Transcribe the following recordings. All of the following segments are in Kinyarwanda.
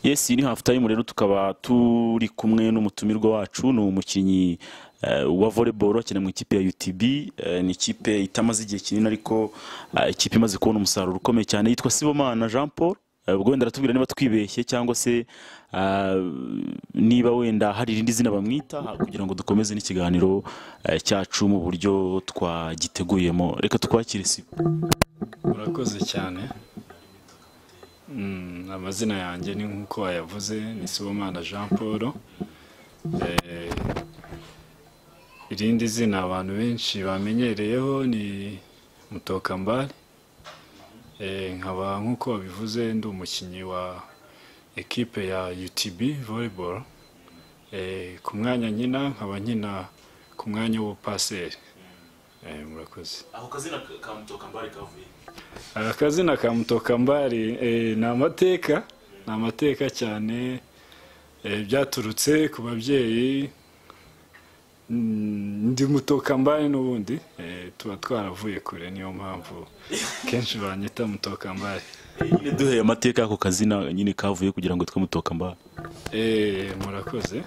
yes ni half time rero tukaba turi kumwe n'umutumirwa wacu ni umukinnyi eh, wa volleyball akina mu ikipe ya UTB eh, ni ikipe itamaze igihe kinini ariko eh, ikipe imaze kubona umusaruro ukomeye cyane yitwa Sibomana Jean Paul Eh, ubwo wenda aratubwira niba twibeshye cyangwa se eh, niba wenda hari irindi zina bamwita kugira ngo dukomeze n'ikiganiro eh, cyacu mu buryo twagiteguyemo reka twakire Sibo urakoze cyane Mm, amazina yanjye ni nk'uko wayavuze ni sibomana jean paul Eh, irindi zina abantu benshi bamenyereyeho ni mutokambari Eh, nkaba nk'uko wabivuze ndi umukinnyi wa ekipe ya utb volleyball Eh, ku mwanya nkina nkaba nkina ku mwanya w'ubupaseri Eh, murakoze ako kazina ka mutokambari kavuye akazina ka mutokambari eh, ni amateka ni amateka cyane eh, byaturutse ku babyeyi Mm, ndi mutokambari n'ubundi eh, tuba twaravuye kure niyo mpamvu kenshi banyita mutokambari nyine duheye amateka y'ako kazina nyine kavuye kugira ngo twe mutokambari Eh, murakoze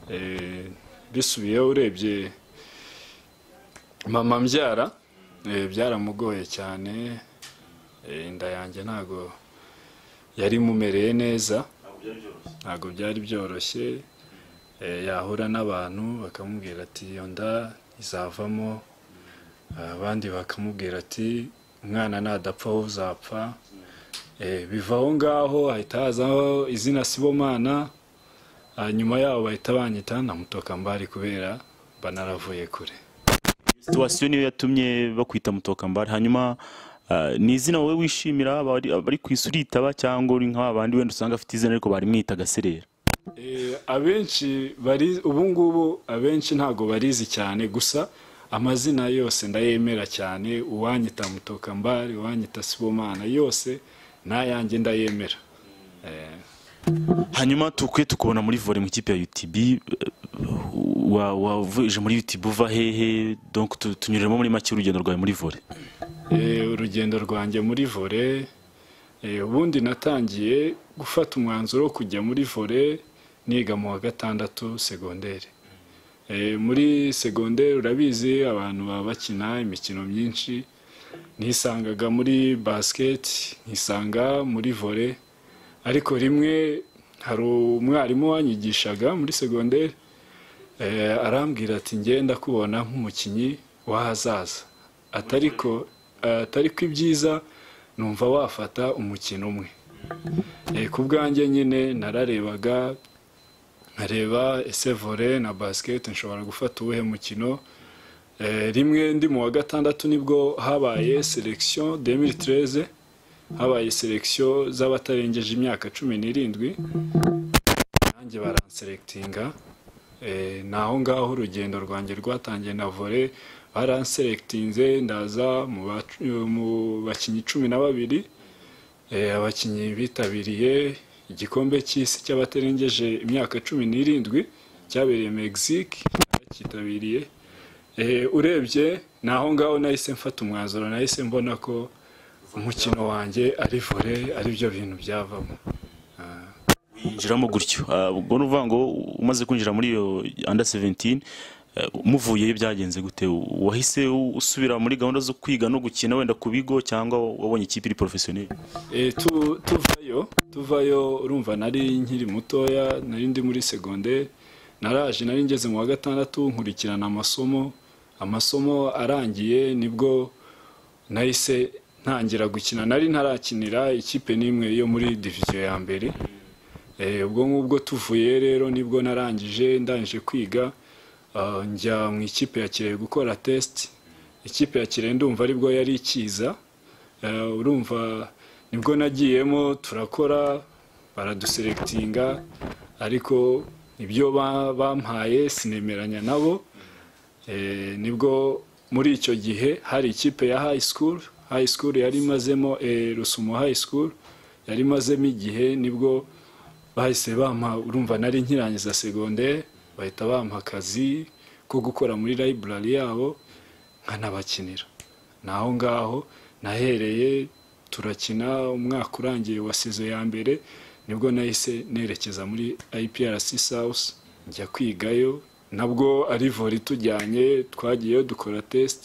Eh, bisubiyeho urebye mama mbyara eh, byaramugoye cyane Eh, inda yanjye ntago yari imumereye neza ntago byari byoroshye Eh, yahura n'abantu bakamubwira ati iyo nda izavamo abandi bakamubwira ati umwana nadapfa wowe uzapfa Eh, biva aho ngaho hahita hazaho izina sibomana hanyuma yabo bahita banyita na mutokambari kubera banaravuye kure situwasiyo niyo yatumye bakwita mutokambari hanyuma ah, ni izina wowe wishimira abari abari ku isi uritaba cyangwa uri nk'abandi wenda usanga afite izina ariko barimwita gaserera Eh, abenshi bari ubu ngubu abenshi ntabwo barizi cyane gusa amazina yose ndayemera cyane uwanyita mutokambari uwanyita sibomana yose nayanjye ndayemera Eh, hanyuma tukwe tukubona muri vore mu ikipe ya UTB eh, wa- wavuje muri UTB uva hehe donc tu- tunyuremo muri make urugendo rwawe muri vore Eh, urugendo rwanjye muri vore eh, ubundi natangiye gufata umwanzuro wo kujya muri vore niga mu wa gatandatu segonderi Eh, muri segonderi urabizi abantu baba bakina imikino myinshi nisangaga muri basiketi nkisanga muri vore ariko rimwe hari umwarimu wanyigishaga muri segonderi Eh, arambwira ati ngenda kubona nk'umukinnyi w'ahazaza atari ko atari ko ibyiza numva wafata umukino umwe Eh, ku bwanjye nyine nararebaga nkareba ese vore na basket nshobora gufata uwuhe mukino Eh, rimwe ndi mu wa gatandatu nibwo habaye selection 2013 habaye selection z'abatarengeje imyaka cumi n'irindwi nanjye baranserekitinga Eh, ni aho ngaho urugendo rwanjye rwatangiye na vore baranserekitinze ndaza mu bac- mu bakinnyi cumi na babiri Eh, abakinnyi bitabiriye igikombe cy'isi cy'abatarengeje imyaka cumi n'irindwi cyabereye Mexique cyitabiriye urebye ni aho ngaho nahise mfata umwanzuro nahise mbona ko umukino wanjye ari vore aribyo bintu byavamo yinjiramo gutyo Ah, ubwo ni uvuga ngo umaze kwinjira muri iyo under 17 eh, umuvuyeyo byagenze gute wahise usubira muri gahunda zo kwiga no gukina wenda ku bigo cyangwa wabonye ikipe iri porofesiyoneri Eh, tu- tuvayo tuvayo urumva nari nkiri mutoya nari ndi muri segonderi naraje nari ngeze mu wa gatandatu nkurikirana amasomo amasomo arangiye nibwo nahise ntangira gukina nari ntarakinira ikipe n'imwe yo muri diviziyo ya mbere Eh, ubwo ngubwo tuvuye rero nibwo narangije ndangije kwiga ah, njya mu ikipe ya kirehe gukora test ikipe ya kirehe ndumva aribwo yari ikiza Eh, urumva nibwo nagiyemo turakora baraduserekitinga ariko ibyo ba- bampaye sinemeranya nabo Eh, nibwo muri icyo gihe hari ikipe ya high school high school yari imazemo eh, rusumo high school yari imazemo igihe nibwo bahise bampa urumva nari nkirangiza segonderi bahita bampa akazi ko gukora muri library yabo nkanabakinira ni aho ngaho nahereye turakina umwaka urangiye wa sezo ya mbere nibwo nahise nerekeza muri IPRC South njya kwigayo nabwo ari vore itujyanye twagiyeyo dukora test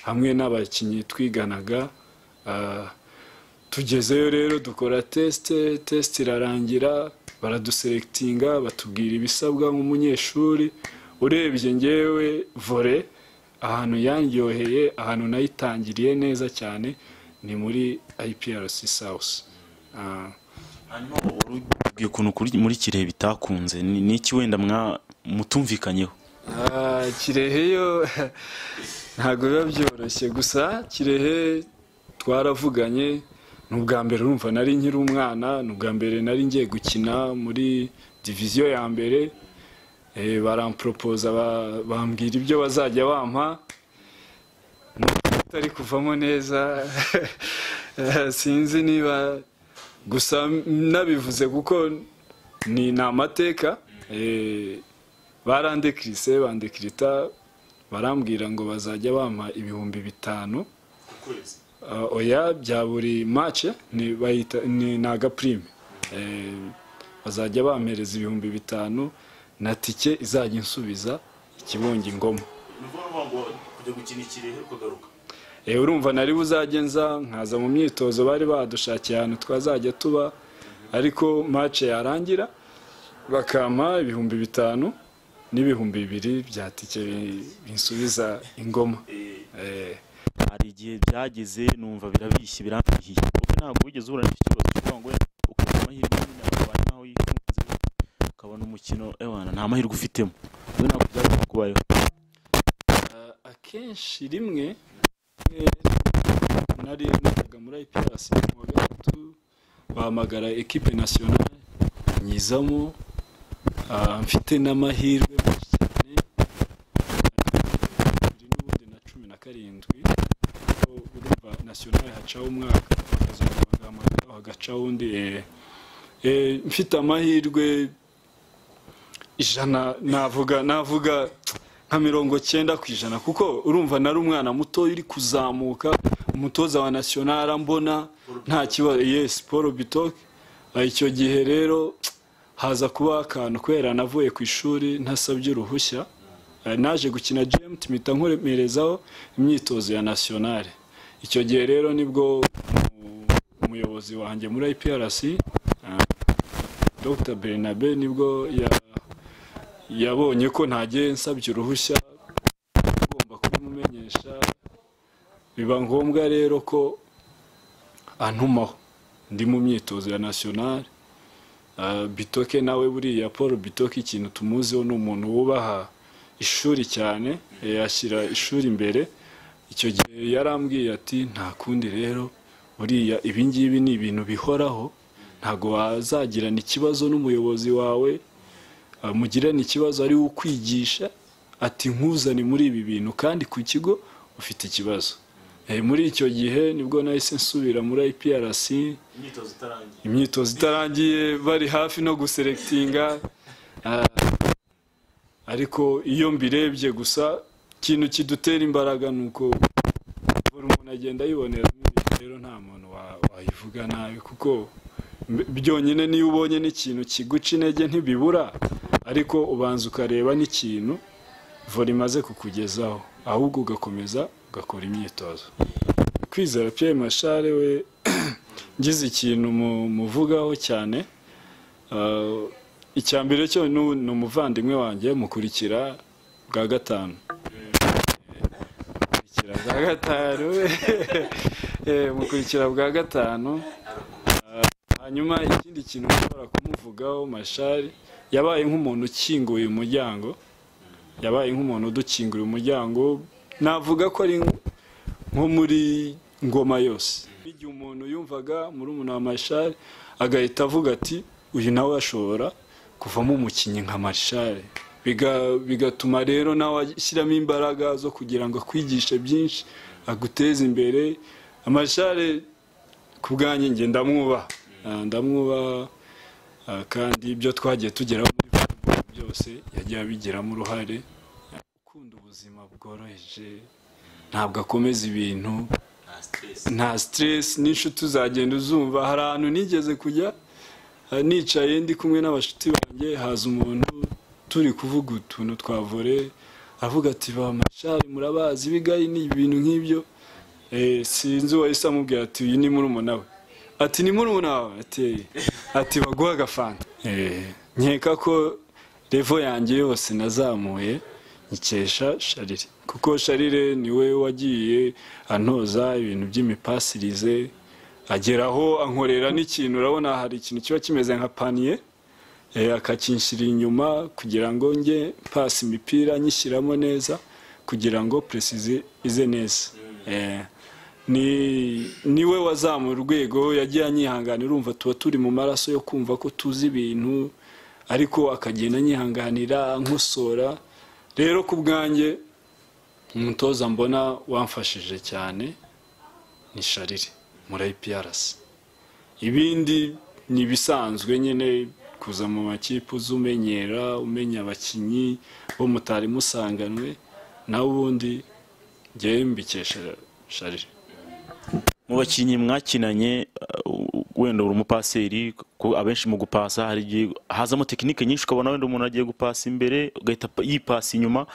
hamwe n'abakinnyi twiganaga ah, tugezeyo rero dukora tesite tesite irarangira baraduserekitinga batubwira ibisabwa nk'umunyeshuri urebye ngewe vore ahantu yandyoheye ahantu nayitangiriye neza cyane ni muri IPRC South Ah, hanyuma urubwiye ukuntu kuri- muri kirehe bitakunze ni ni iki wenda mwa- mutumvikanyeho Ah, kirehe yo ntabwo biba byoroshye gusa kirehe twaravuganye ni ubwa mbere urumva nari nkiri umwana ni ubwa mbere nari ngiye gukina muri diviziyo ya mbere Eh, baramporopoza ba- bambwira ibyo bazajya bampa atari kuvamo neza Eh, sinzi niba gusa nabivuze kuko ni ni amateka Eh, barandekirise bandekirita barambwira ngo bazajya bampa ibihumbi bitanu Ah, oya bya buri mace ni bayita ni ni agapurime Eh, bazajya bampereza ibihumbi bitanu na tike izajya insubiza ikibunga ingoma kujya gukina ikirehe ukagaruka Eh, urumva nari buzajye nza nkaza mu myitozo bari badushakiye ahantu twazajya tuba ariko mace yarangira bakampa ibihumbi bitanu n'ibihumbi bibiri bya tike bi- binsubiza ingoma Eh, hari igihe byageze numva birabishye birambihiye wowe ntabwo wigeze uhura n'icyo kibazo kugira ngo ukabona amahirwe nyine ukabona nkaho yikunze ukabona umukino ewana nta mahirwe ufitemo wowe ntabwo byageze kubayeho Uh, akenshi rimwe eh, nari najyaga muri IPRC mu wa gatatu bahamagara ekipe nasiyonari nyizamo uh, mfite n'amahirwe menshi cyane bibiri n'ubundi na cumi na karindwi aho urumva nasiyonari hacaho umwaka bakazongera bagahamagara hagacaho undi eh, eh, mfite amahirwe ijana navuga navuga nka mirongo cyenda ku ijana kuko urumva nari umwana muto uri kuzamuka umutoza wa nasiyonari mbona nta kibazo yesi paul bitoke Ah, icyo gihe rero haza kuba akantu kubera navuye ku ishuri ntasabye uruhushya Ah, naje gukina gmt mpita nkomerezaho imyitozo ya nasiyonari icyo gihe rero nibwo mu- umuyobozi wanjye muri iprc ah, dr bernabe nibwo ya yabonye ko ntagiye nsabye uruhushya ugomba kubimumenyesha biba ngombwa rero ko antumaho ndi mu myitozo ya nasiyonari Ah, bitoke nawe buriya paul bitoke ikintu tumuziho ni umuntu wubaha ishuri cyane eh, ashyira ishuri imbere icyo gihe yarambwiye ati nta kundi rero buriya ibi ngibi ni ibintu bihoraho ntabwo wazagirana ikibazo n'umuyobozi wawe Ah, mugirane ikibazo ari we ukwigisha ati nkuzane muri ibi bintu kandi ku kigo ufite ikibazo Eh, muri icyo gihe nibwo nahise nsubira muri IPRC imyitozo itarangiye imyitozo itarangiye bari hafi no guserekitinga Ah, ariko iyo mbirebye gusa ikintu kidutera imbaraga ni uko buri muntu agenda yibonera rero nta muntu wa- wayivuga nabi kuko mb- byonyine niyo ubonye n'ikintu kiguca intege ntibibura ariko ubanza ukareba n'ikintu vore imaze kukugezaho ahubwo ugakomeza ugakora imyitozo kwizera Pierre mashare we ngize ikintu mu- muvugaho cyane Ah, icya mbere cyo ni u- ni umuvandimwe wanjye mukurikira bwa gatanu mukurikira bwa gatanu Eh, mukurikira bwa gatanu Ah, hanyuma ikindi kintu ushobora kumuvugaho mashari yabaye nk'umuntu ukinguye umuryango yabaye nk'umuntu udukingurira umuryango navuga ko ari nko muri ngoma yose igihe umuntu yumvaga muri umuntu wa marishare agahita avuga ati uyu nawe ashobora kuvamo umukinnyi nka marishare Biga- bigatuma rero nawe ashyiramo imbaraga zo kugira ngo akwigishe byinshi aguteze imbere amarishare ku bwanjye nge ndamwubaha Ah, ndamwubaha ah, kandi ibyo twagiye tugeraho muri volleyball byose yagiye abigiramo uruhare ukunda ubuzima bworoheje ntabwo akomeza ibintu nta stress nta stress n'inshuti uzagenda uzumva hari ahantu nigeze kujya Eh, nicaye ndi kumwe n'abashuti banjye haza umuntu turi kuvuga utuntu twa vore avuga ati ba mashari murabazi bigayi ni ibintu nk'ibyo Eh, sinzi uwahise amubwira ati uyu ni murumuna we ati ni murumuna wawe ati ati baguha agafanta Eh, nkeka ko revo yanjye yose nazamuye nkikesha sharire kuko sharire niwe wagiye antoza ibintu by'imipasirize agera aho ankorera n'ikintu urabona hari ikintu kiba kimeze nka paniye eh, akakinshyira inyuma kugira ngo njye pasi imipira nyishyiramo neza kugira ngo puresizi ize neza Eh, ni niwe wazamura urwego yagiye anyihangana urumva tuba turi mu maraso yo kumva ko tuzi ibintu ariko akagenda anyihanganira nkosora rero ku bwanjye umutoza mbona wamfashije cyane ni sharire muri IPRC ibindi ni ibisanzwe nyine kuza mu makipe uzi umenyera umenya abakinnyi bo mutari musanganywe naho ubundi njyewe mbikesha sharire mu bakinnyi mwakinanye uh, wenda uri umupaseri ku- abenshi mu gupasa hari igihe hazamo tekinike nyinshi ukabona wenda umuntu agiye gupasa imbere ugahita pa- yipasa inyuma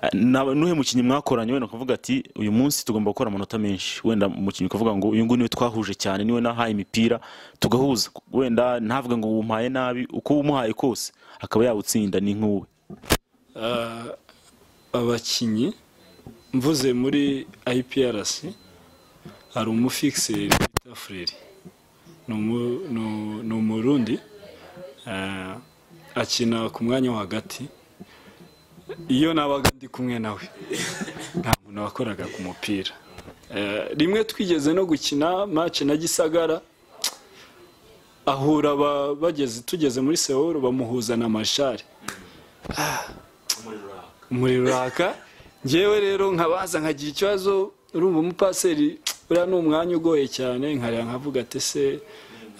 Uh, na- nuhe mukinnyi mwakoranye wenda ukavuga ati uyu munsi tugomba gukora amanota menshi wenda umukinnyi ukavuga ngo uyu nguyu niwe twahuje cyane niwe nahaye imipira tugahuza wenda ntavuga ngo umuhaye nabi uko umuhaye kose akaba yawutsinda ni nk'uwe Ah, abakinnyi mvuze muri IPRC hari umufikiseri bita Frere ni umu- ni u- ni umurundi Ah, akina ku mwanya wo hagati iyo nabaga ndi kumwe nawe nta muntu wakoraga ku mupira Eh, rimwe twigeze no gukina match na gisagara ahura aba- bageze tugeze muri sewuru bamuhuza na mashari umuriro uraka ngewe rero nkabaza nkagira ikibazo urumva umupaseri uriya ni umwanya ugoye cyane nkareba nkavuga ati se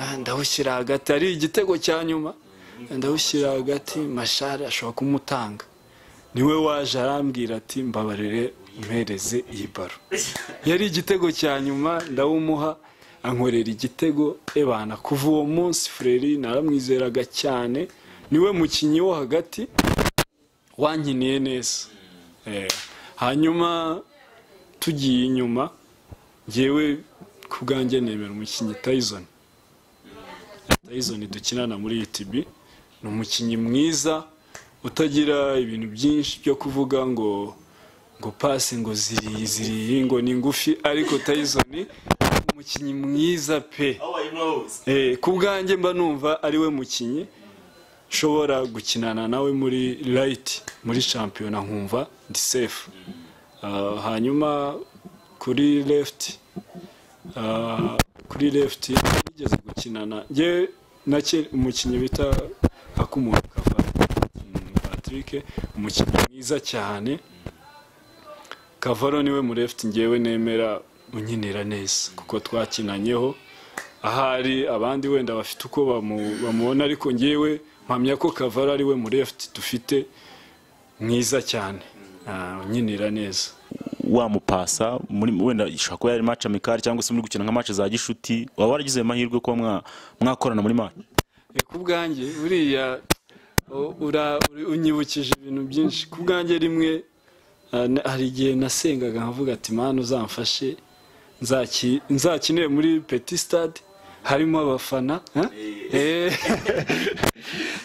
ah, ndawushyira hagati ari igitego cya nyuma ndawushyira hagati mashari ashobora kumutanga niwe waje arambwira ati mbabarire umpereze iyi baro yari igitego cya nyuma ndawumuha ankorera igitego ebana kuva uwo munsi fureri naramwizeraga cyane niwe mukinnyi wo hagati wankiniye neza Eh, hanyuma tugiye inyuma ngewe ku bwanjye nemera umukinnyi Tyson Tyson dukinana muri UTB ni umukinnyi mwiza utagira ibintu byinshi byo kuvuga ngo ngo pasi ngo ziri ziri ngo ni ngufi ariko Tyson ni umukinnyi mwiza pe Eh, ku bwanjye mba numva ari we mukinnyi nshobora gukinana nawe muri rayiti muri shampiyona nkumva ndi sefu Ah, hanyuma kuri lefuti ah, kuri lefuti nigeze gukinana njye nake umukinnyi bita akumuntu kava patrick umukinnyi mwiza cyane kavaro niwe mu lefuti ngewe nemera unkinira neza kuko twakinanyeho ahari abandi wenda bafite uko bamu- bamubona ariko ngewe mpamya ko kavara ari we muri efuperi dufite mwiza cyane Ah, unyinira neza wamupasa muri wenda ishobora kuba yari match amikari cyangwa se muri gukina nka match za gishuti waba waragize amahirwe kuba mwa- mwakorana muri match Eh, ku bwanjye buriya u- ura- uri- unyibukije ibintu byinshi ku bwanjye rimwe ah, na- hari igihe nasengaga nkavuga ati mana uzamfashe nzaki- nzakinire muri peti stade harimo abafana ha? Eh,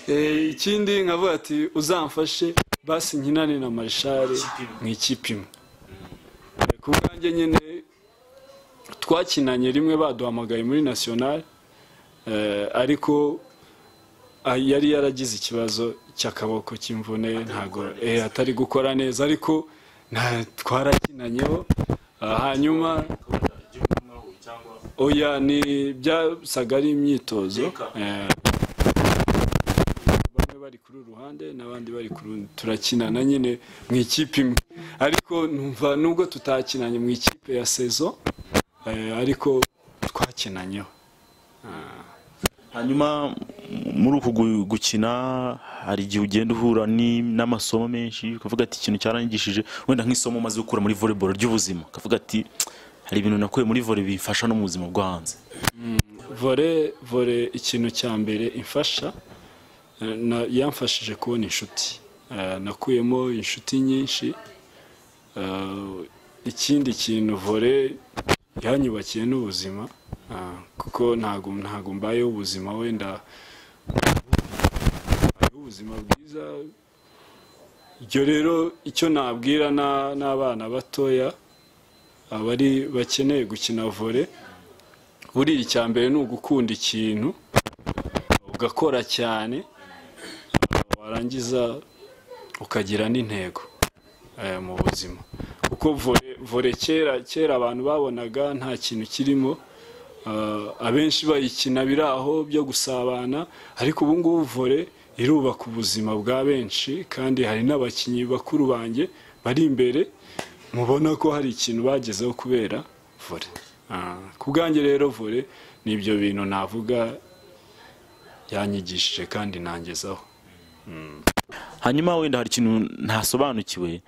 eh, ikindi nkavuga ati uzamfashe basi nkinane na marishare mu ikipe imwe Eh, ku bwanjye nyine twakinanye rimwe baduhamagaye muri nasiyonari Eh, ariko ah, yari yaragize ikibazo cy'akaboko cy'imvune ntago eh, atari gukora neza ariko nta twarakinanyeho Ah, hanyuma oya ni byasaga ari imyitozo Eh, bamwe bari kuri uru ruhande n'abandi bari ku rundi turakinana nyine mu ikipe imwe ariko numva nubwo tutakinanye mu ikipe ya sezo eh, ariko twakinanyeho hanyuma m- muri uku gu- gukina hari igihe ugenda uhura ni- n'amasomo menshi ukavuga ati ikintu cyaranyigishije wenda nk'isomo maze gukura muri volleyball ry'ubuzima ukavuga ati hari ibintu nakuye muri volley bifasha no mu buzima bwo hanze vore vore ikintu cya mbere imfasha eh, na- yamfashije kubona inshuti Eh, nakuyemo inshuti nyinshi Eh, ikindi kintu vore yanyubakiye n'ubuzima Ah, kuko ntago ntago mbayeho ubuzima wenda mbayeho ubuzima bwiza ibyo rero icyo nabwira na- n'abana batoya abari bakeneye gukina vore buriya icya mbere ni ugukunda ikintu ugakora cyane warangiza ukagira n'intego eh, mu buzima kuko vore vore kera kera abantu babonaga nta kintu kirimo ah, abenshi bayikina biraho byo gusabana ariko ubu ngubu vore irubaka ubuzima bwa benshi kandi hari n'abakinnyi bakuru banjye bari imbere mubona ko hari ikintu bagezeho kubera vore Ah, ku bwanjye rero vore ni ibyo bintu navuga yanyigishije kandi nangezaho hanyuma wenda hari ikintu ntasobanukiwe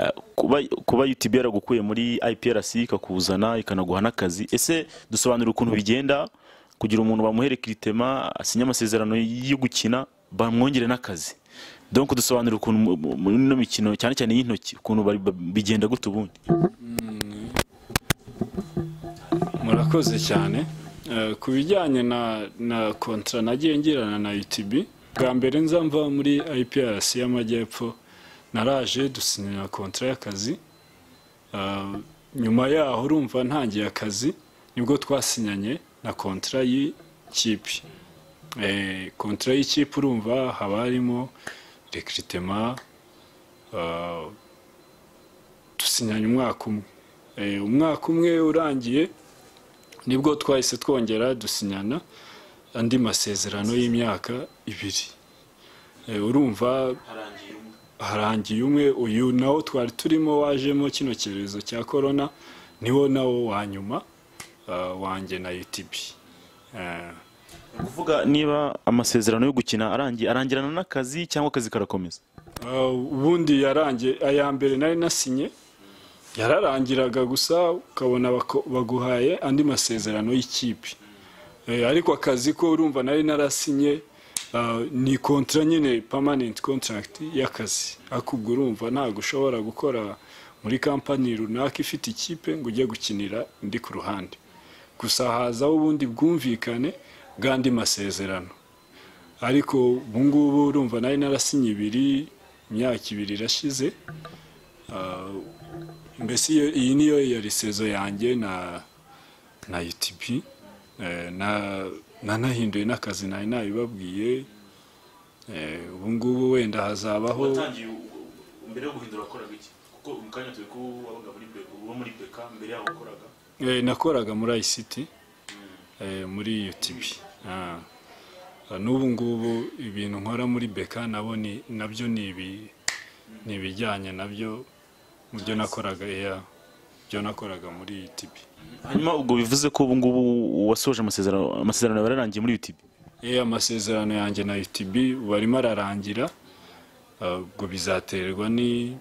eh, kuba kuba UTB yaragukuye muri IPRC ikakuzana ikanaguha n'akazi ese dusobanurira ukuntu bigenda kugira umuntu bamuhereka iritema asinya amasezerano yo gukina bamwongere n'akazi donc dusobanurira ukuntu mu- mu- muri ino mikino cyane cyane y'intoki ukuntu bari- ba- bigenda gute ubundi murakoze cyane Eh, ku bijyanye na na kontra nagiye ngirana na UTB bwa mbere nza mva muri IPRC y'amajyepfo naraje dusinyira kontra y'akazi Eh, nyuma yaho urumva ntangiye akazi nibwo twasinyanye na kontra y'ikipe Eh, kontra y'ikipe urumva haba harimo rekiritema dusinyanye umwaka umwe Eh, umwaka umwe urangiye nibwo twahise twongera dusinyana andi masezerano y'imyaka ibiri Eh, urumva harangiye umwe uyu nawo twari turimo wajemo kino cyorezo cya korona niwo nawo wa nyuma ah, wanjye na UTB Eh, kuvuga niba amasezerano yo gukina arangi- arangirana n'akazi cyangwa akazi karakomeza Ah, ubundi yarangiye aya mbere nari nasinye yararangiraga gusa ukabona bako- baguhaye andi masezerano y'ikipe Eh, ariko akazi ko urumva nari narasinye ah, ni kontra nyine permanent contract y'akazi ariko ubwo urumva ntabwo ushobora gukora muri kampani runaka ifite ikipe ngo ujye gukinira indi ku ruhande gusa hazaho ubundi bwumvikane bw'andi masezerano ariko ubu ngubu urumva nari narasinye ibiri imyaka ibiri irashize Ah, mbese iyo- iyi niyo yari sezo yanjye na na UTP Eh, na nanahinduye n'akazi nari nabibabwiye Eh, ubu ngubu wenda hazabaho watangiye mbere yo guhindura wakoraga iki kuko mu kanya turi ko wabaga muri beka uba muri beka mbere yaho wakoraga Eh, nakoraga muri ICT eh, muri UTB Ah. Ah, n'ubu ngubu ibintu nkora muri beka nabo ni nabyo ni ibi- ni ibijyanye nabyo mu byo nakoraga iya byo nakoraga muri UTB hanyuma ubwo bivuze ko ubu ngubu wasoje amasezerano amasezerano yawe yararangiye muri UTB Eh, amasezerano yanjye na UTB ubu arimo ararangira Ah, ubwo bizaterwa ni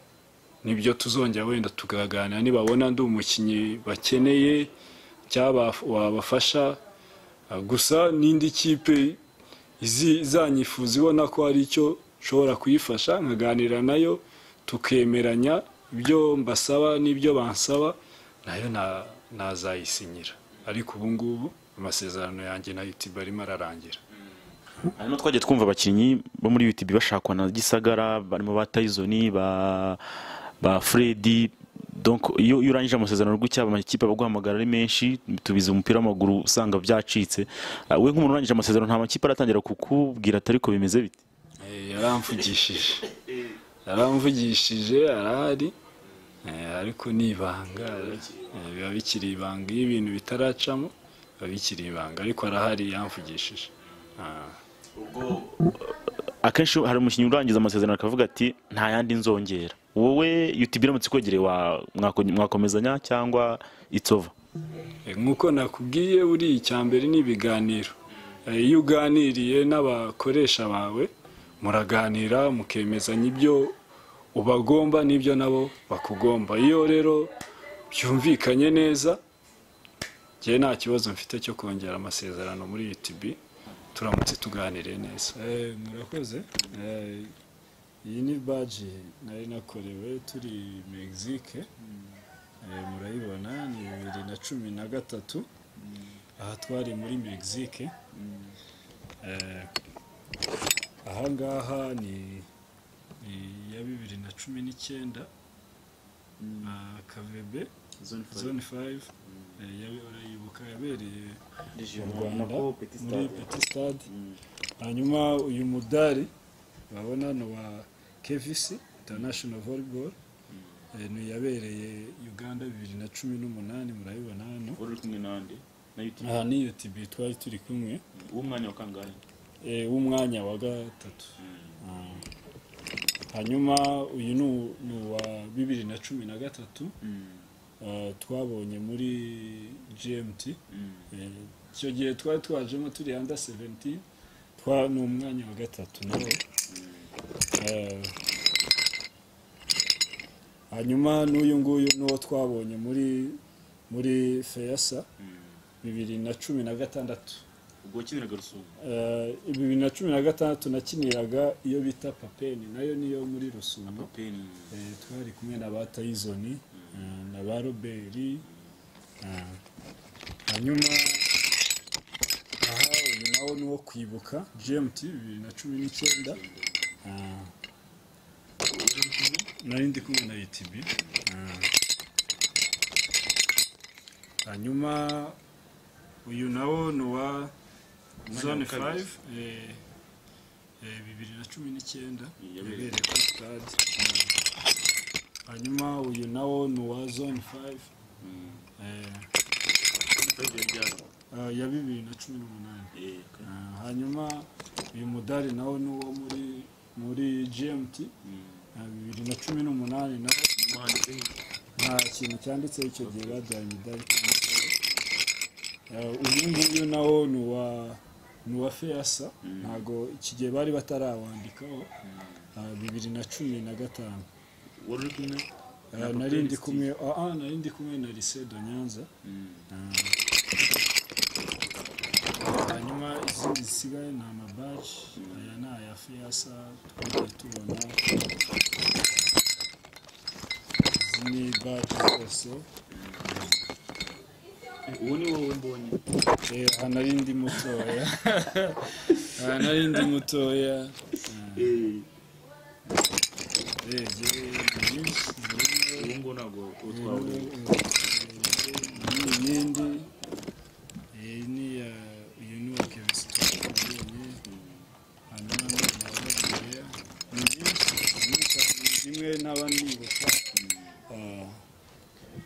nibyo tuzongera wenda tukaganira nibabona ndi umukinnyi bakeneye cyaba wabafasha Ah, gusa n'indi kipe izi- izanyifuza ibona ko hari icyo nshobora kuyifasha nkaganira nayo tukemeranya ibyo mbasaba n'ibyo bansaba nayo na- nazayisinyira ariko ubu ngubu amasezerano yanjye na UTB arimo ararangira hanyuma twagiye twumva abakinnyi bo muri UTB bashakwa na Gisagara barimo ba Tyson ba ba Freddy donc iyo iyo urangije amasezerano gutya amakipe abaguhamagara ari menshi tubize umupira w'amaguru usanga byacitse Ah, we nk'umuntu urangije amasezerano nta makipe aratangira kukubwira atari ko bimeze bite Eh, yaramvugishije yaramvugishije arahari eh, ariko ni ibanga eh, biba bikiri ibanga iyo ibintu bitaracamo biba bikiri ibanga ariko arahari yamvugishije Ah. akenshi hari umukinnyi urangiza amasezerano akavuga ati nta yandi nzongera wowe UTB iramutse ikwegereye wa- mwako- mwakomezanya cyangwa it's over Eh, nk'uko nakubwiye buri icyambere ni ibiganiro Eh, iyo uganiriye n'abakoresha bawe muraganira mukemezanya ibyo ubagomba n'ibyo nabo bakugomba iyo rero byumvikanye neza njyewe nta kibazo mfite cyo kongera amasezerano muri UTB turamutse tuganiriye neza murakoze iyi ni baji nari nakorewe turi Mexique murayibona ni bibiri na cumi na gatatu aha twari muri Mexique aha ngaha ni ni iya bibiri na cumi n'icyenda na kavebe zone fayive urayibuka yabereye mu rwanda muri peti stade hanyuma uyu mudari urabona ni uwa kevisi international volleyball Eh, ni yabereye uganda bibiri na cumi n'umunani murayibona hano wari uri kumwe n'andi na UTB aha ni utb twari turi kumwe w'umwanya wa kangahe eh, w'umwanya wa gatatu Ah. hanyuma uyu ni u- ni uwa bibiri na cumi na gatatu Ah, twabonye muri gmt Eh, icyo gihe twari twajemo turi anda 17 twa ni umwanya wa gatatu nawe Eh, hanyuma n'uyu nguyu n'uwo twabonye muri muri feyasa bibiri na cumi na gatandatu ubwo wakiniraga rusumo Eh, bibiri na cumi na gatandatu nakiniraga iyo bita papeni nayo niyo muri rusumo peni Eh, twari kumwe na ba tayizoni eh, na ba roberi eh, hanyuma aha uyu nawo ni uwo kwibuka gmt bibiri na cumi n'icyenda eh, nari ndi kumwe na utb eh. hanyuma uyu nawo ni uwa zone wa kabiri. 5 eh, eh, bibiri na cumi n'icyenda Yabereye. yabereye kuri stade hanyuma uyu nawo ni uwa zone 5 ya bibiri na cumi n'umunani Ah, hanyuma uyu mudari nawo ni uwo muri muri gmt ah, bibiri na cumi n'umunani nawo nta kintu cyanditseho icyo gihe bajyanye imidari Eh, uyu nguyu nawo ni uwa ni uwa feyasa ntabwo iki gihe bari batarawandikaho ah, bibiri na cumi na gatanu wari uri kumwe Eh, nari ndi kumwe ah, ah, nari ndi kumwe na lycée de nyanza hanyuma izindi zisigaye ni amabaji aya ni aya fiyasa twagiye tubona izi ni baji zose uwo ni wowe mbonye Eh, aha nari ndi mutoya aha nari ndi mutoya urebye ni nyinshi zirimo uwo nguwo ntabwo uwo Ubu, twahuriye ubu, iyi yindi iyi ni iya uyu ni uwa kevisitora yonyine hanyuma ni amababiriya ni myinshi ni myinshi ni zimwe ntaba nibuka Ah,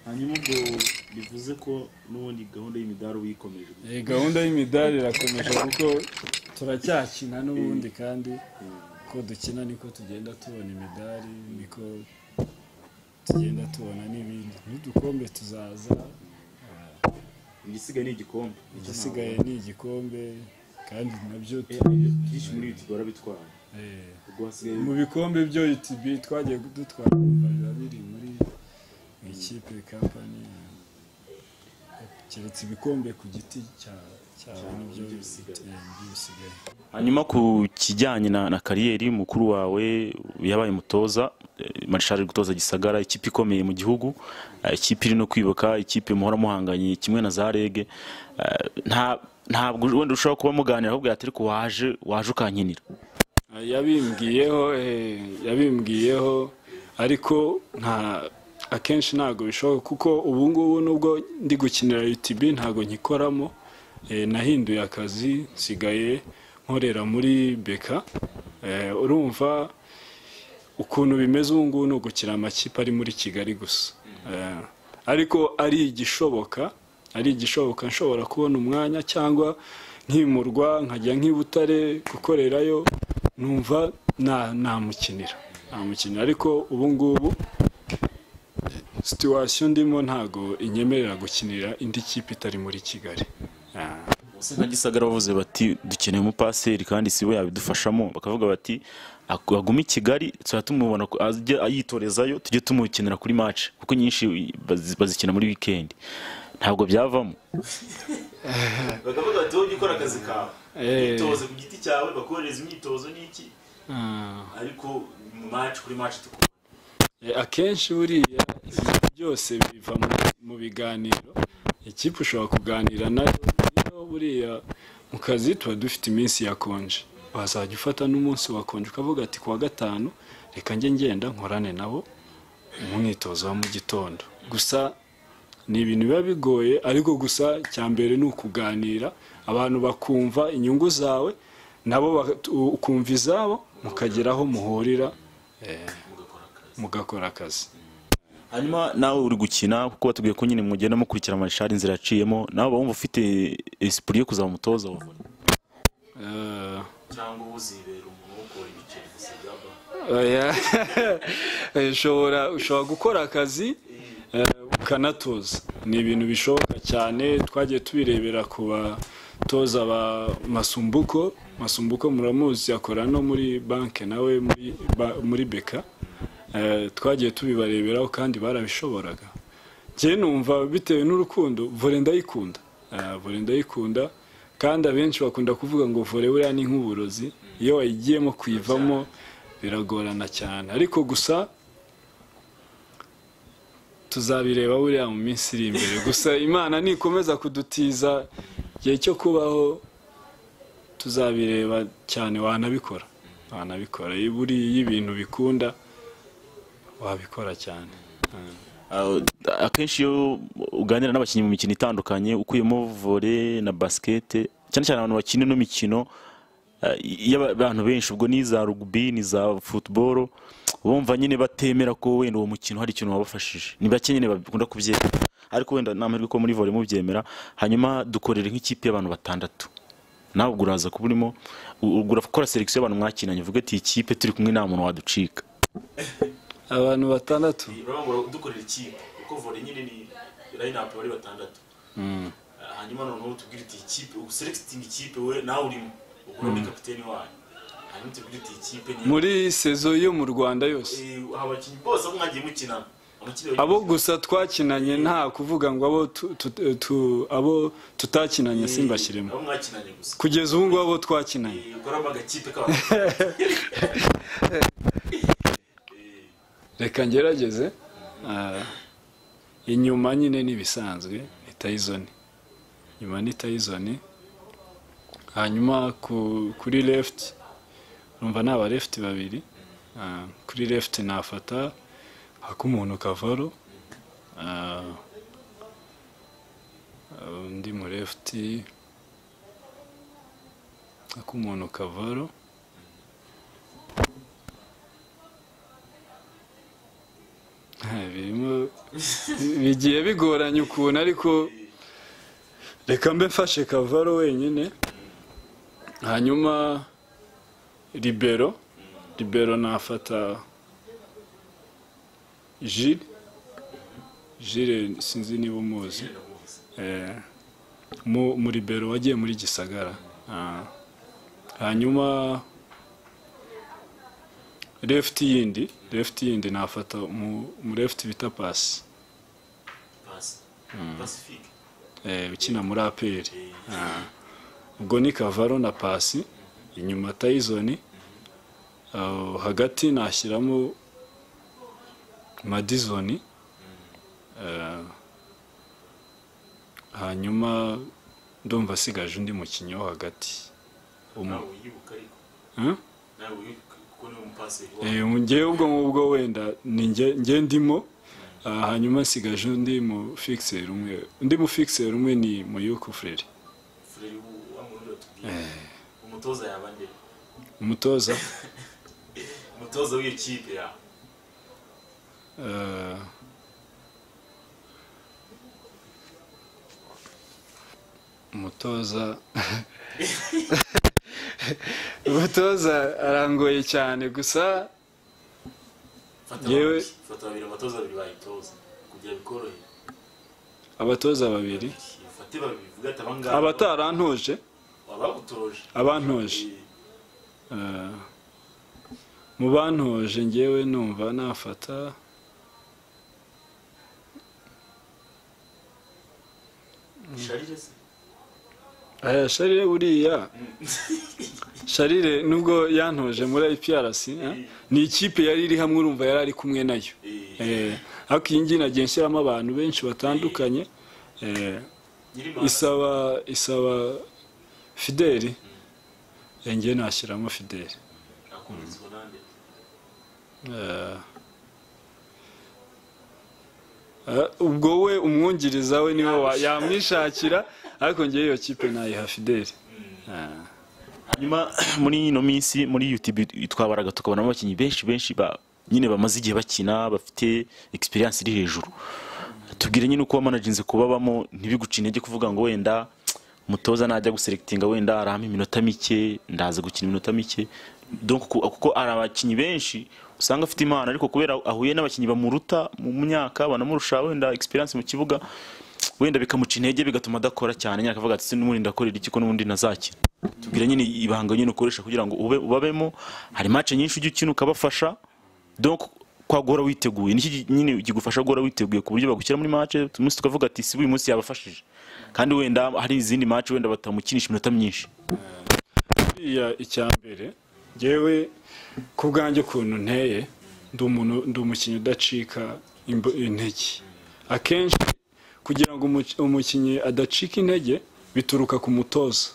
hanyuma ubwo bivuze ko n'ubundi gahunda y'imidari uyikomeje eh, gahunda y'imidari irakomeje kuko turacyakina n'ubundi kandi uko dukina niko tugenda tubona imidari niko tugenda tubona n'ibindi n'udukombe tuzaza igisigaye ni igikombe igisigaye ni igikombe kandi nabyo tu- Eh, byinshi muri iyo tugora bitwara eh, ubwo hasigaye mu bikombe byo UTB twagiye dutwara biba biri muri ikipe kampani keretse ibikombe ku giti cya cyawe nibyo nibyo bisigaye. bisigaye bisigaye hanyuma ku kijyanye na, na kariyeri mukuru wawe yabaye umutoza eh, marshal ari gutoza gisagara ikipe ikomeye mu gihugu eh, ikipe iri no kwibuka ikipe muhora muhanganye kimwe na za rege eh, nta ntabwo wenda ushobora kuba muganira ahubwo yati ariko waje waje ukankinira yabimbwiyeho eh, yabimbwiyeho ariko nta akenshi ntabwo bishoboka kuko ubu ngubu nubwo ndi gukinira UTB ntabwo nkikoramo eh, nahinduye akazi nsigaye nkorera muri beka Eh, urumva ukuntu bimeze ubu ngubu ni ugukina amakipe ari muri kigali gusa Eh, ariko ari igishoboka ari igishoboka nshobora kubona umwanya cyangwa nkimurwa nkajya nk'ibutare gukorerayo numva na- namukinira namukinira ariko ubu ngubu situwasiyo ndimo ntago inyemerera gukinira indi kipe itari muri kigali Ah. Bose nka gisagara bavuze bati dukeneye umupaseri kandi sibo yabidufashamo bakavuga bati "Aku- agume i kigali tuzajya tumubona ku- ajye ayitorezayo tujye tumukenera kuri match kuko nyinshi bazi- bazikina muri weekend ntabwo byavamo bakavuga bati wowe ukora akazi kawe imyitozo ku giti cyawe bakohereza imyitozo n'iki ariko mu maci kuri maci tukubona akenshi buriya ibintu byose biva mu biganiro ikipe ushobora kuganira nayo rero buriya mu kazi tuba dufite iminsi yakonje wazajya ufata n'umunsi wakonje ukavuga ati kuwa gatanu reka njye ngenda nkorane nabo mu mwitozo wa mu gitondo gusa ni ibintu biba bigoye ariko gusa cya mbere ni ukuganira abantu bakumva inyungu zawe nabo ukumva izabo mukageraho muhurira mugakora akazi hanyuma nawe uri gukina kuko batubwiye ko nyine mugenda mukurikira amashari inzira yaciyemo nawe uba wumva ufite esipuri yo kuzaba umutoza wa vore cyangwa uzibera umuntu wo kuba ibiceri gusa byaba ushobora gukora akazi ukanatoza ni ibintu bishoboka cyane twagiye tubirebera ku batoza ba masumbuko masumbuko muramuzi akora no muri banki nawe muri beka twagiye tubibareberaho kandi barabishoboraga njye numva bitewe n'urukundo vore ndayikunda vore ndayikunda kandi abenshi bakunda kuvuga ngo vore buriya ni nk'uburozi iyo wayigiyemo kuyivamo biragorana cyane ariko gusa tuzabireba buriya mu minsi iri imbere gusa imana nikomeza kudutiza igihe cyo kubaho tuzabireba cyane wanabikora wanabikora buriya ibintu bikunda wabikora cyane akenshi iyo uganira n'abakinnyi mu mikino itandukanye ukuyemo vore na basikete cyane cyane abantu bakina ino mikino y'abantu benshi ubwo ni iza rugubi ni za futuboro bumva nyine batemera ko wenda uwo mukino hari ikintu wabafashije ni bake nyine bakunda kubyemera ariko wenda nta mahirwe ko muri vore mubyemera hanyuma dukorera nk'ikipe y'abantu batandatu nawe ubwo uraza kuba urimo urakora selekisiyo y'abantu mwakinanye uvuga ati ikipe turi kumwe nta muntu waducika abantu batandatu dukorera ikipe kuko vore nyine ni rayinapu bari batandatu hanyuma noneho tubwire uti ikipe uselekisitinga ikipe we nawe urimo ubwo ni kapiteni wanyu hanyuma tubwire uti ikipe muri sezo yo mu rwanda yose abakinnyi bose aho mwagiye mukinana abo gusa twakinanye nta kuvuga ngo abo tutakinanye simbashyiremo kugeza ubu ngubu abo twakinanye reka ngerageze inyuma nyine n'ibisanzwe ni tayizoni inyuma ni tayizoni hanyuma kuri lefuti urumva ni abarefuti babiri kuri lefuti nafata ak'umuntu kavaro undi mu lefuti ak'umuntu kavaro bigiye bigoranye ukuntu ariko reka mbe mfashe kavaro wenyine hanyuma ribero ribero nafata jire jire sinzi niba umuzi mu ribero wagiye muri gisagara hanyuma lefuti yindi lefuti yindi nafata mu lefuti bita pasi ukina muri aperi ubwo ni kavaro na pasi inyuma tayizoni hagati nashyiramo madizoni hanyuma ndumva asigaje undi mukinnyi wo hagati ngewe ubwo ngubwo wenda nge ndimo hanyuma nsigaje undi mu fixer umwe undi mu fixer umwe ni muyuku fureri umutoza yaba nde umutoza umutoza w'iyo kipe yawe umutoza umutoza arangoye cyane gusa yewe fata babiri abatoza babiri bayitoza kugira bikorohe abatoza babiri fate babiri vuga ati abangaba abatarantoje abagutoje abantoje mu bantoje ngewe numva nafata aya sharire buriya sharire nubwo yantoje muri iprc ni ikipe yari iri hamwe urumva yari ari kumwe nayo Eh, ariko iyi ngiyi nagiye nshyiramo abantu benshi batandukanye Eh, isaba isaba fideli Eh, ngewe nashyiramo fideli Eh, eh, ubwo we umwungiriza we niwe wa- yamwishakira ariko ngewe iyo kipe nayiha fideli Eh. hanyuma muri ino minsi muri youtube twabaraga tukabonamo abakinnyi benshi benshi ba nyine bamaze igihe bakina bafite experience iri hejuru tubwire nyine uko wamanaginze kubabamo ntibigucine intege kuvuga ngo wenda umutoza najya guserekitinga wenda arahama iminota mike ndaza gukina iminota mike donc ku- kuko hari abakinnyi benshi usanga afite impano ariko kubera ahuye n'abakinnyi bamuruta mu myaka banamurusha wenda experience mu kibuga wenda bikamuca intege bigatuma adakora cyane nyine akavuga ati "Se n'ubundi ndakorera iki ko n'ubundi nazakina tubwira nyine ibanga nyine ukoresha kugira ngo ube ubabemo hari match nyinshi ujya ukina ukabafasha donc kwa guhora witeguye niki gi- nyine kigufasha guhora witeguye ku buryo bagushyira muri match umunsi tukavuga ati si uyu munsi yabafashije kandi wenda hari izindi match wenda batamukinisha iminota myinshi buriya icya mbere ngewe ku bwanjye ukuntu nteye ndi umuntu ndi umukinnyi udacika imbo- intege akenshi kugira ngo umuki- umukinnyi adacika intege bituruka ku mutoza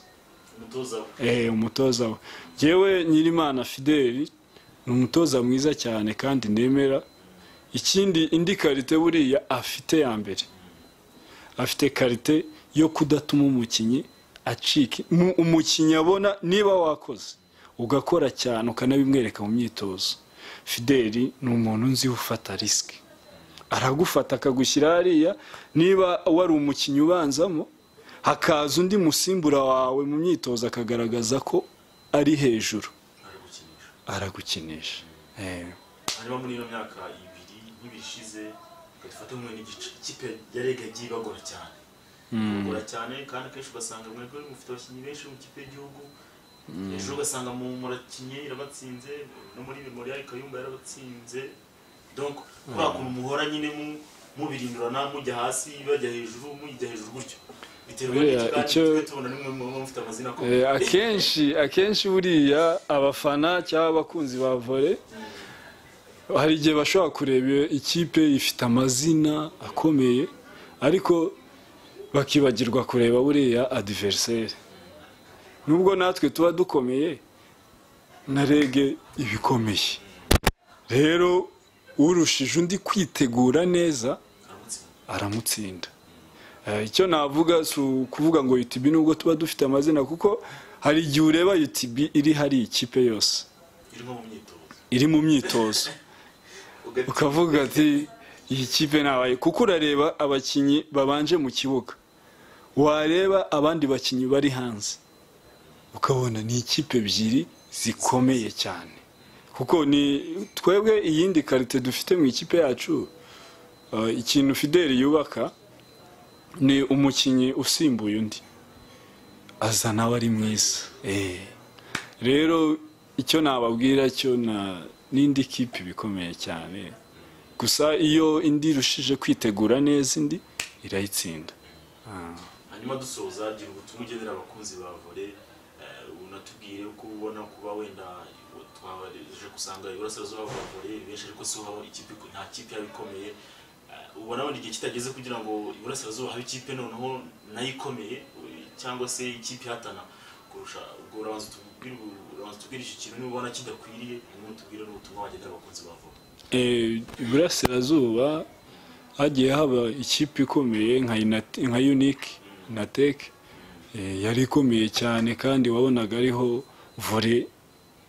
eh umutoza we ngewe nyirimana fideli ni umutoza mwiza cyane kandi nemera ikindi indi karite buriya afite ya mbere afite karite yo kudatuma umukinnyi acika mu- umukinnyi abona niba wakoze ugakora cyane ukanabimwereka mu myitozo fideli ni umuntu nzi ufata risiki aragufata akagushyira hariya niba wari umukinnyi ubanzamo hakaza undi musimbura wawe mu myitozo akagaragaza ko ari hejuru aragukinisha Eh. hanyuma muri ino myaka ibiri nk'ibishize ugafata umwe n'igice ikipe yarega igiye ibagora cyane ibagora cyane kandi kenshi ugasanga mwebwe mufite abakinnyi benshi mu kipe y'igihugu ejo ugasanga mu murakinye irabatsinze no muri memorial kayumba yarabatsinze donc kuriya kuntu muhora nyine mu- mubirindurana mujya hasi bajya hejuru mujya hejuru gutyo bitewe Buriya n'iki kandi icyo- twe tubona nimwe muba mufite amazina akomeye Eh, akenshi akenshi buriya abafana cyangwa abakunzi ba vole hari igihe bashobora kureba ikipe ifite amazina akomeye ariko bakibagirwa kureba buriya adiveriseri nubwo natwe tuba dukomeye na rege ibikomeye rero urushije undi kwitegura neza aramutsinda Eh, icyo navuga si ukuvuga ngo UTB nubwo tuba dufite amazina kuko hari igihe ureba UTB iri hari ikipe yose irimo mu myitozo iri mu myitozo ukavuga ati iyi kipe ntabaye kuko urareba abakinnyi babanje mu kibuga wareba abandi bakinnyi bari hanze ukabona ni ikipe ebyiri zikomeye cyane kuko ni twebwe iyindi karite dufite mu ikipe yacu eh, ikintu fideli yubaka ni umukinnyi usimbuye undi azana aba ari mwiza Eh. rero icyo nababwira cyo na n'indi kipe bikomeye cyane gusa iyo indi irushije kwitegura neza indi irayitsinda hanyuma dusoza gira ubutumwa ugenera abakunzi ba vole eh, unatubwire uko ubona kuba wenda twaje gusanga iburasirazuba bwa vole benshi ariko si ho haba ikipe nta kipe yaba ikomeye Eh, ubona wenda igihe kitageze kugira ngo iburasirazuba habe ikipe noneho nayo ikomeye eh, cyangwa se ikipe ihatana kurusha ubwo urabanza utubwire urabanza utubwire iki kintu niba ubona kidakwiriye hanyuma utubwire n'ubutumwa wagenera abakunzi ba vole Eh, iburasirazuba hagiye haba ikipe ikomeye nka Inat- nka unike na tek yari ikomeye cyane kandi wabonaga ariho vore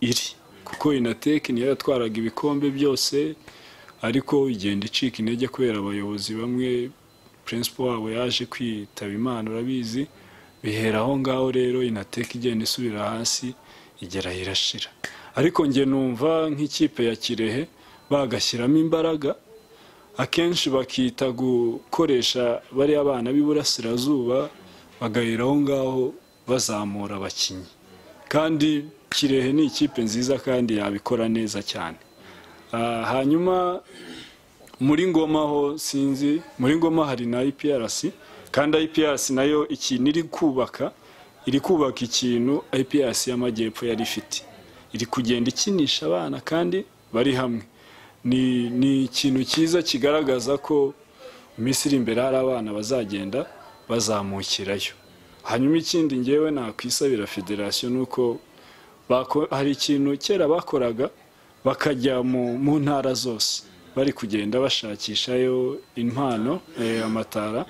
iri kuko inatek niyo yatwaraga ibikombe byose ariko igenda icika intege kubera abayobozi bamwe principal wabo yaje kwitaba imana urabizi bihera aho ngaho rero inateka igenda isubira hasi igera aho irashira ariko njye numva nk'ikipe ya kirehe bagashyiramo imbaraga akenshi bakita gukoresha bariya bana b'iburasirazuba bagahera aho ngaho bazamura abakinnyi kandi kirehe ni ikipe nziza kandi yabikora neza cyane Ah, hanyuma muri ngoma ho sinzi muri ngoma hari na iprc kandi iprc nayo ikintu iri kubaka iri kubaka ikintu IPRC y'amajyepfo yari ifite iri kugenda ikinisha abana kandi bari hamwe ni ni ikintu cyiza kigaragaza ko mu minsi iri imbere hari abana bazagenda bazamukirayo hanyuma ikindi ngewe nakwisabira federasiyo ni uko hari ikintu kera bakoraga bakajya mu ntara zose bari kugenda bashakishayo impano amatara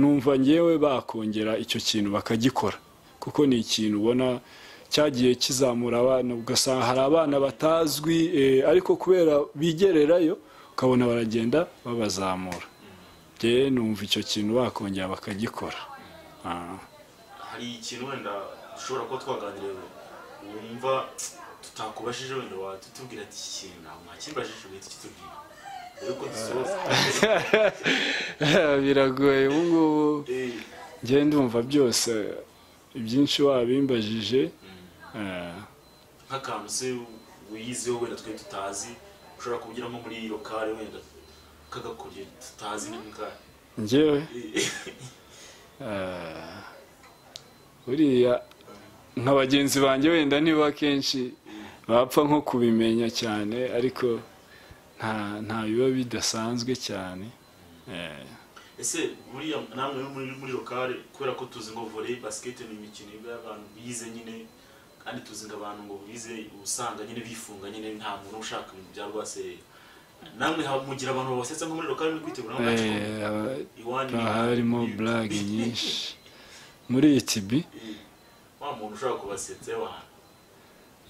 numva ngewe bakongera icyo kintu bakagikora kuko ni ikintu ubona cyagiye kizamura abana ugasanga hari abana batazwi ariko kubera bigererayo ukabona baragenda babazamura bye numva icyo kintu bakongera bakagikora hari ikintu wenda dushobora kuba twaganiriye wumva tutakubajije wenda watutubwira ati iki kintu ntabwo ntakimbajije uhita ukitubwira biragoye ubu ngubu ngende ndumva byose ibyinshi wabimbajije nk'akantu se wiyizeho wenda twe tutazi ushobora kugira nko muri iyo kare wenda kagakorye tutazi n'umukara ngewe buriya nka bagenzi banjye wenda niba akenshi bapfa nko kubimenya cyane ariko nta biba bidasanzwe cyane ese buriya namwe muri lokale kubera ko tuzi ngo vore basiketi ni imikino y'abantu bize nyine kandi tuzi ngo abantu ngo bize usanga nyine bifunga nyine nta muntu ushaka ibintu bya rwaserera namwe mugira abantu babasetsa nko muri lokale muri kwitegura haba harimo burage nyinshi muri iyi tibi wa muntu ushobora kubasetsa abantu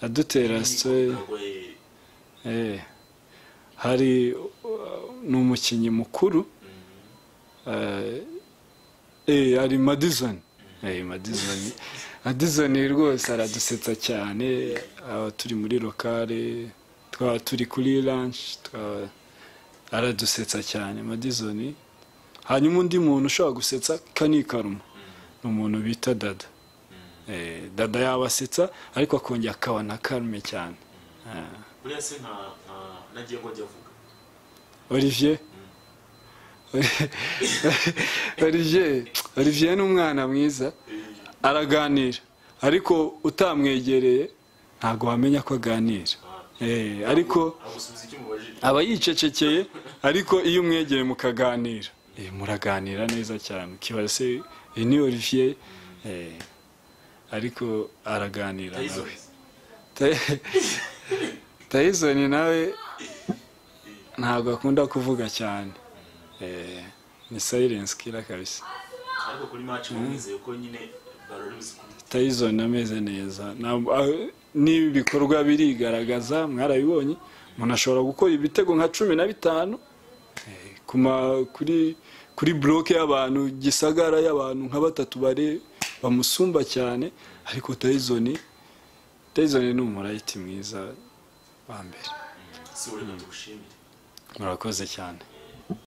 adutera sitoyi hari ni umukinnyi mukuru hari madizoni madizoni madizoni rwose aradusetsa cyane aba turi muri lokale twaba turi kuri ranshi aradusetsa cyane madizoni hanyuma undi muntu ushobora gusetsa kanikaruma ni umuntu bita dada dada yabasetsa ariko akongera akaba na karume cyane buriya se nka nagiye ngo ajya avuga olivier olivier olivier ni umwana mwiza araganira ariko utamwegereye ntabwo wamenya ko aganira ariko aba yicecekeye ariko iyo umwegeye mukaganira muraganira neza cyane ukibaza se iyi ni olivier ariko araganira nawe tayizoni nawe ntabwo akunda kuvuga cyane ni sayirensi kira kabisa ariko kuri maci mwizeye ko nyine baroribuze tayizoni ameze neza n'ibi bikorwa birigaragaza mwarabibonye umuntu ashobora gukora ibitego nka cumi na bitanu kuri kuri buroke y'abantu gisagara y'abantu nka batatu bare bamusumba cyane ariko tayizoni tayizoni ni umurayiti mwiza wa mbere si uri mu dushimire murakoze cyane